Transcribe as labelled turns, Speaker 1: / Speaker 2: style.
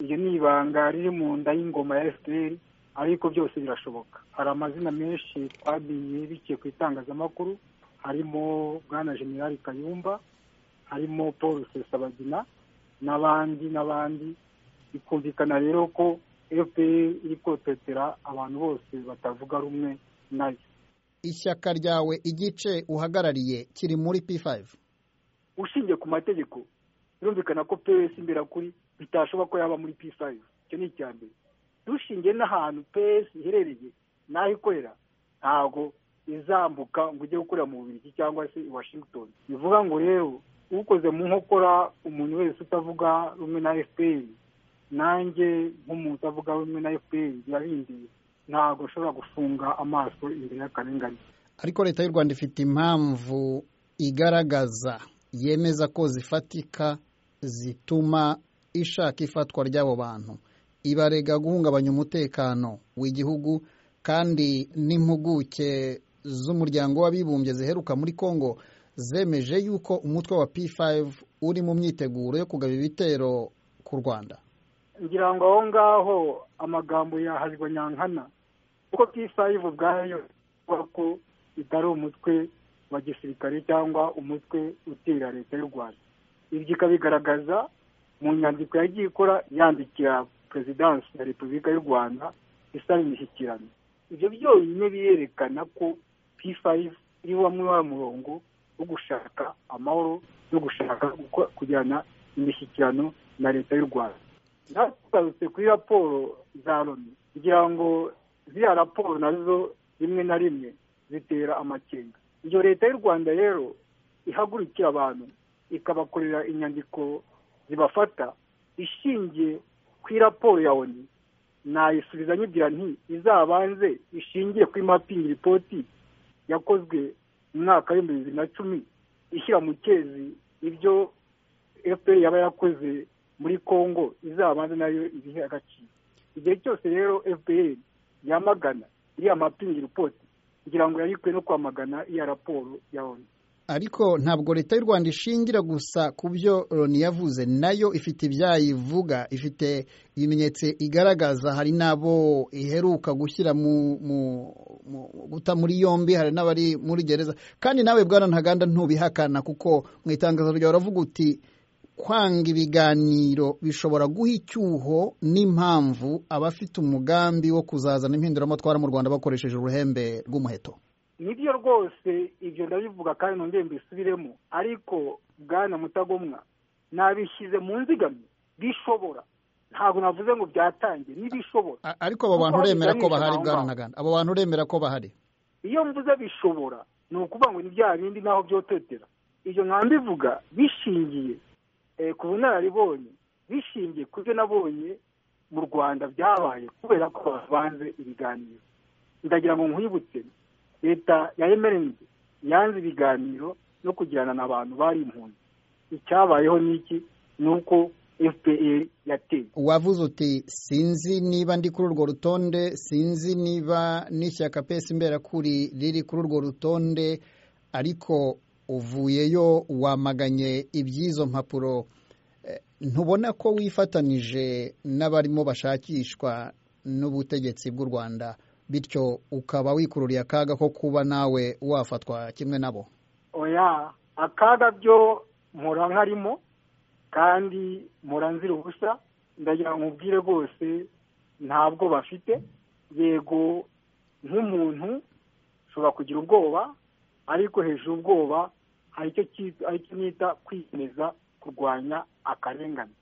Speaker 1: iryo ni ibanga riri mu nda y'ingoma ya fpr ariko byose birashoboka hari amazina menshi twagiye biciye ku itangazamakuru harimo bwana generali kayumba harimo paul rusesabagina n'abandi n'abandi bikumvikana rero ko fpr iri kototera abantu bose batavuga rumwe nayo
Speaker 2: ishyaka ryawe igice uhagarariye kiri muri p5
Speaker 1: ushingiye ku mategeko birumvikana ko pes imbera kuri bitashoboka ko yaba muri p5 icyo ni icya mbere dushingiye n'ahantu pes iherereye n'aho ikorera ntabwo izambuka ngo ujye gukorera mu bubirigi cyangwa se i washington bivuga ngo rero ukoze mu nkokora umuntu wese utavuga rumwe na fpr nanjye nk'umuntu utavuga rumwe na fpr birabindeye ntabwo ashobora gufunga amaso imbere y'akarengane
Speaker 2: ariko leta y'u rwanda ifite impamvu igaragaza yemeza ko zifatika zituma ishaka ifatwa ry'abo bantu ibarega guhungabanya umutekano w'igihugu kandi n'impuguke z'umuryango w'abibumbye ziheruka muri congo zemeje yuko umutwe wa p5 uri mu myiteguro yo kugaba ibitero ku rwanda
Speaker 1: ngira ngo aho ngaho amagambo yahajwe nyankana kuko p5 ubwayo ivuga ko itari umutwe wa gisirikare cyangwa umutwe utera leta y'u rwanda ibyo ikabigaragaza mu nyandiko yagiye ikora yandikira perezidansi ya repubulika y'u rwanda isaba imishyikirano ibyo byonyine birerekana ko p5 iri wamwe wa murongo wo gushaka amahoro no gushaka kujyana imishyikirano na leta y'u rwanda ntagarutse kuri raporo za loni kugira ngo ziriya raporo nazo rimwe na rimwe zitera amakenga iyo leta y'u rwanda rero ihagurikira abantu ikabakorera inyandiko zibafata ishingiye ku raporo ya oni nayisubiza nyibwira nti izabanze ishingiye kuri mapingi ripoti yakozwe mu mwaka w'ibihumbi bibiri na cumi ishyira mu cyezi ibyo fpr yaba yakoze muri congo izabanza nayo ibihe agaciro igihe cyose rero fpr yamagana iriya mapingi ripoti kugira ngo yarikwe no kwamagana iya raporo ya onu
Speaker 2: ariko ntabwo leta y'u rwanda ishingira gusa ku byo loni yavuze nayo ifite ibyayo ivuga ifite ibimenyetso igaragaza hari n'abo iheruka gushyira mu guta muri yombi hari n'abari muri gereza kandi nawe bwana ntaganda ntubihakana kuko mu itangazo ryawe uravuga uti kwanga ibiganiro bishobora guha icyuho n'impamvu abafite umugambi wo kuzazana impinduramatwara mu rwanda bakoresheje uruhembe rw'umuheto
Speaker 1: nibyo rwose ibyo ndabivuga kandi nongere mbisubiremo ariko bwana mutagomwa nabishyize mu nzigamye bishobora ntabwo navuze ngo byatangiye n'ibishobora
Speaker 2: ariko abo bantu uremera ko bahari bwana ntaganda abo bantu uremera ko bahari
Speaker 1: iyo mvuze bishobora ni ukuvuga ngo ni bya bindi naho byototera ibyo mbivuga bishingiye ku bunararibonye bishingiye ku byo nabonye mu rwanda byabaye kubera ko bavanze ibiganiro ndagira ngo nkwibutse leta ya emerenide yanze ibiganiro no kugirana n'abantu bari impunzi icyabayeho n'iki ni uko fpr yateye
Speaker 2: wavuze uti sinzi niba ndi kuri urwo rutonde sinzi niba n'ishyaka pesi imberakuri riri kuri urwo rutonde ariko uvuyeyo wamaganye iby'izo mpapuro ntubona ko wifatanije n'abarimo bashakishwa n'ubutegetsi bw'u rwanda bityo ukaba wikururiye akaga ko kuba nawe wafatwa kimwe nabo
Speaker 1: oya akaga byo mpora nkarimo kandi mpora nzira ubusa ndagira ngo ubwire rwose ntabwo bafite yego nk'umuntu ushobora kugira ubwoba ariko hejuru ubwoba hari icyo nita kwiyemeza kurwanya akarengane